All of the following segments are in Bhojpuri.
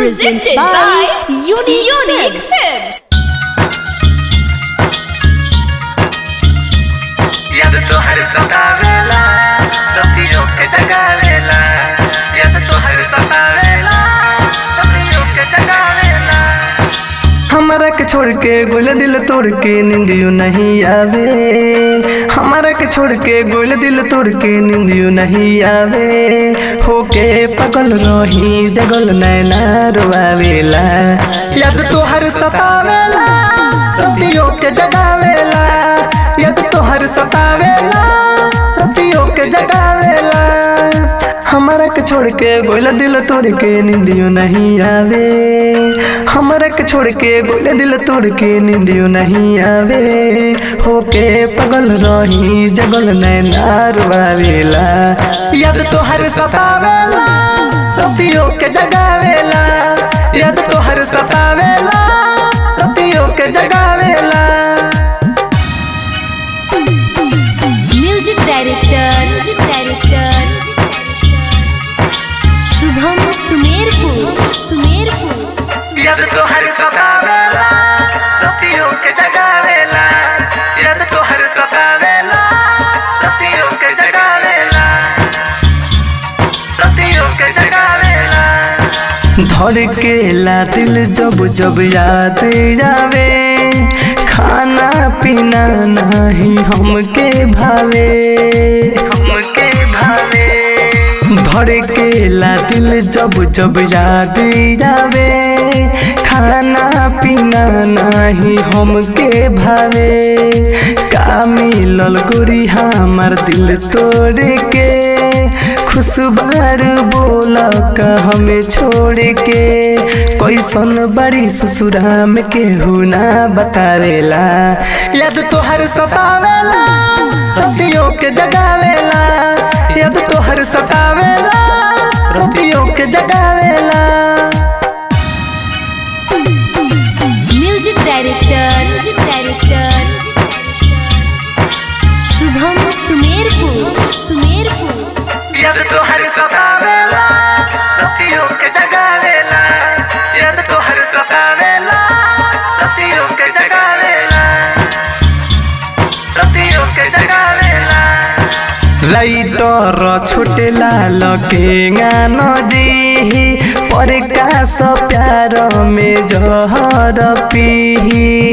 Presented by Unique Films. याद तो हर सतावेला रतियों के जगावेला याद तो हर सतावेला रतियों के जगावेला हमारा के छोड़ के गोल दिल तोड़ के निंदियो नहीं आवे हमारा के छोड़ के गोल दिल तोड़ के निंदियो नहीं आवे होके पगल रही जगल नैना रोआवेला याद तो हर सतावेला रतियों के जगावेला याद तो हर सतावेला रतियों के जगावेला हमारा के छोड़ के गोला दिल तोड़ के निंदियो नहीं आवे हमारा के छोड़ के गोला दिल तोड़ के निंदियो नहीं आवे होके पगल रही जगल नैना रुआवेला याद तो हर सतावेला रतियों के जगावेला याद तो हर सतावेला रतियों के जगावेला Music Director. Music Director. Shubham Sumerpur Sumerpur याद तो हर सतावेला रतियों के जगावेला याद तो हर सतावेला रतियों के जगावेला रतियों के जगावेला धड़केला दिल जब जब याद आवे खाना पीना नहीं हमके भावे हमके भावे धड़केला दिल जब जब याद आवे खाना पीना नहीं हमके भावे का मिलल गोरी हमार दिल तोड़ के खुशबार बोल का हमें छोड़ के कैसन बड़ी ससुरा में केहू ना बतावेला याद तो हर सतावेला रतियों के जगावेला याद तो हर सतावेला रतियों के जगावेला music director music director Shubham Sumerpur Sumerpur याद तो हर सतावेला रतियों के जगावेला याद तो हर सतावेला रतियों के जगावेला रतियों के जगावेला राइटर छोटेला लगे नजी पर का सो प्यार में जहर पी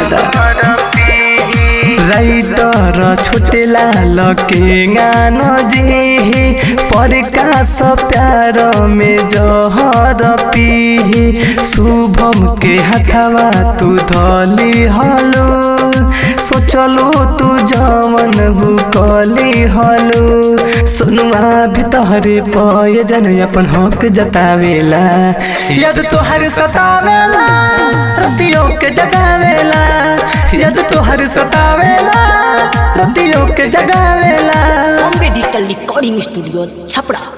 राइटर छोटेला लगे नजी पर का सो प्यार में जहर पी शुभम के हथवा तू धली हलू सोचलू तू जवन भूकली हलू सुनुआ भीतरे पय जन अपन हक जतावेला याद तो हर सतावेला रतियों के जगावेला याद तो हर सतावेला रतियों के जगावेला Bombay digital recording studio Chhapra